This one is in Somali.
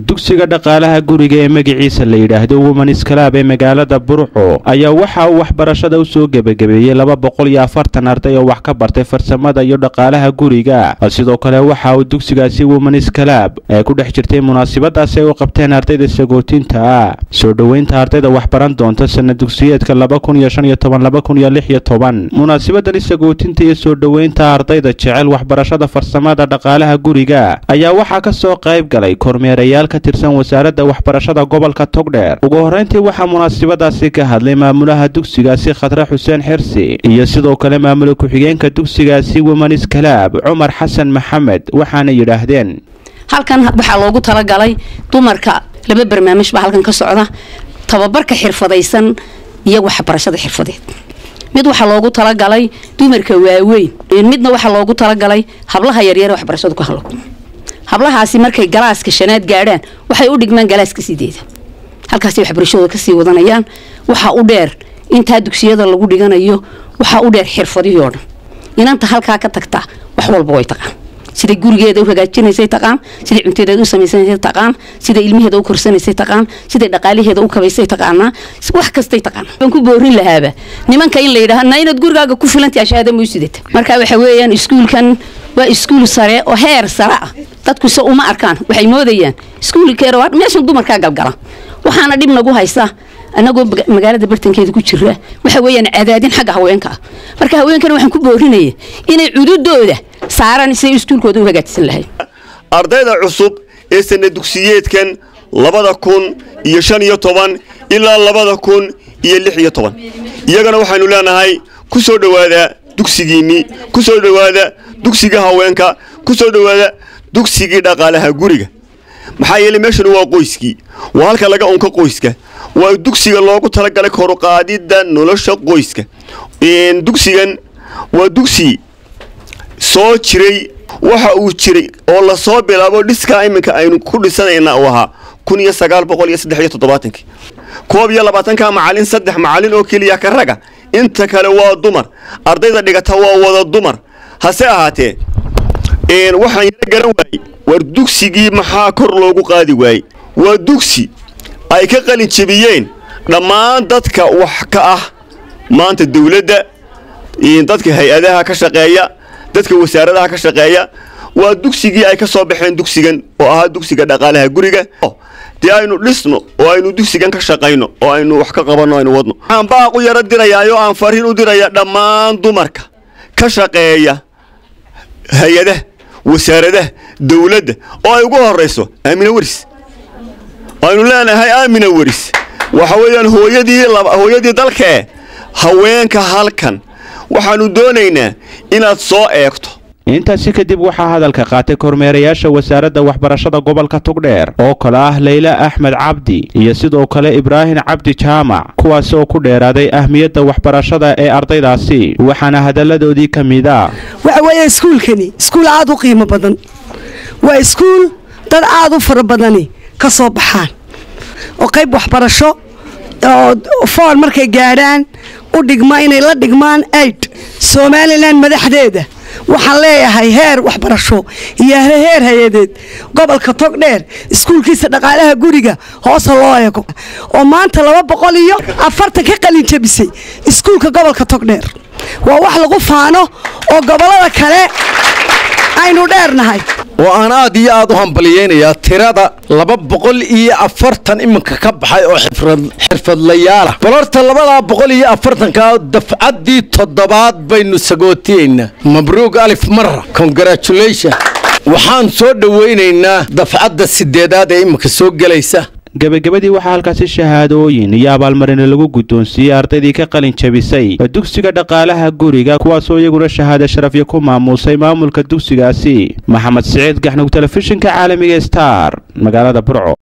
dugsiga dhaqaalaha guriga ee magaciisa la yidhaahdo womanis kalaab ee magaalada burco ayaa waxa uu waxbarashada u soo gebagabeeyey laba boqol iyo afartan arday oo wax ka bartay farsamada iyo dhaqaalaha guriga sidoo kale waxa uu dugsigaasi womanis kalaab ee ku dhex jirtay munaasabadaasi ay u qabteen ardayda sagootinta soo dhoweynta ardayda waxbaran doonta sana dugsiyeedka laba kun iyo shan iyo toban laba kun iyo lix iyo toban munaasabadani sagootinta iyo soo dhoweynta ardayda jecel waxbarashada farsamada dhaqaalaha guriga ayaa waxaa ka soo qayb galay kormeerayaal ka tirsan wasaaradda waxbarashada gobolka togdheer ugu horreyntii waxaa munaasabadaasi ka hadlay maamulaha dugsigaasi khadre xuseen xirsi iyo sidoo kale maamula ku-xigeenka dugsigaasi womanis kalaab cumar xasan maxamed waxaana yidhaahdeen halkan waxaa loogu talagalay dumarka laba barnaamij baa halkan ka socda tababarka xirfadaysan iyo waxbarashada xirfadeed mid waxaa loogu talagalay dumarka waaweyn midna waxaa loogu talagalay hablaha yaryar waxbarashadu ka halo hablahaasi markay galaaska shanaad gaadhaan waxay u dhigmaan galaaska sideeda halkaasay waxbarashadooda kasii wadanayaan waxaa u dheer intaa dugsiyada lagu dhiganayo waxaa u dheer xirfadihii oo dhan inanta halkaa ka tagtaa wax walba way taqaan siday gurigeeda u hagaajinaysay taqaan siday cuntadeeda u samaysanaysay taqaan siday ilmaheeda u korsanaysay taqaan siday dhaqaalaheeda u kabaysay taqaanaa wax kastay taqaan waan ku boorin lahaaba nimanka in la yidhaha na inaad gurigaaga ku filantahay shahaada ma u sidata marka waxa weeyaan iskuulkan waa iskuul sare oo heer sare ah dadku se uma arkaan waxay moodayaan iskuulkeera waa meeshan dumarkaa galgala waxaana dhib nagu haysa anagoo magaalada bartankeeda ku jira waxa weeyaan cadaadin xagga haweenka ah marka haweenkana waxaan ku boorinaya inay cududooda saaraan siday iskuulkooda u hagaajisan lahayd ardayda cusub ee sana dugsiyeedkan labada kun iyo shan iyo toban ilaa labada kun iyo lix iyo toban iyagana waxaynu leenahay ku soo dhowaada dugsigiinnii ku soo dhowaada dugsiga haweenka ku soo dhowaada dugsigii dhaqaalaha guriga maxaa yeeley meeshanu waa qoyskii waa halka laga unka qoyska waa dugsiga loogu talagalay koruqaadidda nolosha qoyska dugsigan waa dugsi soo jiray waxa uu jiray oo lasoo bilaabo dhiskaa iminka aynu ku dhisanayna uu ahaa kun iyo sagaal boqol iyo saddex iyo toddobaatankii koob iyo labaatanka macalin saddex macalin oo keliya ka raga inta kale waa dumar ardayda dhigata waa wada dumar hase ahaatee waxaan yaro garan waayey war dugsigii maxaa kor loogu qaadi waayey waa dugsi ay ka qalin jebiyeen dhammaan dadka wax ka ah maanta dawladda dadka hay-adaha ka shaqeeya dadka wasaaradaha ka shaqeeya waa dugsigii ay ka soo baxeen dugsigan oo ahaa dugsiga dhaqaalaha guriga dee aynu dhisno oo aynu dugsigan ka shaqayno oo aynu wax ka qabanno aynu wadno waxaan baaq u yaro dirayaayo aan fariin u diraya dhammaan dumarka ka shaqeeya hay-adaha wasaaradaha dawladda oo ay ugu horayso aamina weris aynu leenahay aamina weris waxa weeyaan hooyadii hooyadii dalkae haweenka halkan waxaannu doonaynaa inaad soo eegto intaasi kadib waxaa hadalka qaatay kormeerayaasha wasaaradda waxbarashada gobolka togdheer oo kale ah leyla axmed cabdi iyo sidoo kale ibraahim cabdi jaamac kuwaasi oo ku dheeraaday ahmiyadda waxbarashada ee ardaydaasi waxaana hadalladoodii ka mid a waxa weeye iskuulkani iskuul aad u qiimo badan waa iskuul dad aad u fara badani ka soo baxaan oo qayb waxbarasho oo foon markay gaadhaan u dhigma inay la dhigmaan aid somalilan madaxdeeda waxaan leeyahay heer waxbarasho iyo heer hay-adeed gobolka togdheer iskuulkiisa dhaqaalaha guriga hoosa loo eego oo maanta laba boqol iyo afartan ka qalin jabisay iskuulka gobolka togdheer waa wax lagu faano oo gobollada kale aynu dheernahay oo aan aad iyo aad u hambaliyeynayaa tirada laba boqol iyo afartan iminka ka baxay oo xirfadlayaalah balorta labadaa boqol iyo afartanka dafcaddii toddobaad baynu sagootiyeynaa mabruug alif mara congratulation waxaan soo dhowaynaynaa dafcadda sideedaad ee iminka soo gelaysa gebagabadii waxaa halkaasi shahaadooyin iyo abaalmarina lagu guddoonsiiyey ardaydii ka qalin jabisay dugsiga dhaqaalaha guriga kuwaasoo iyaguna shahaado sharafyo ku maamuusay maamulka dugsigaasi maxamed siciid gaxnug telefishinka caalamiga star magaalada burco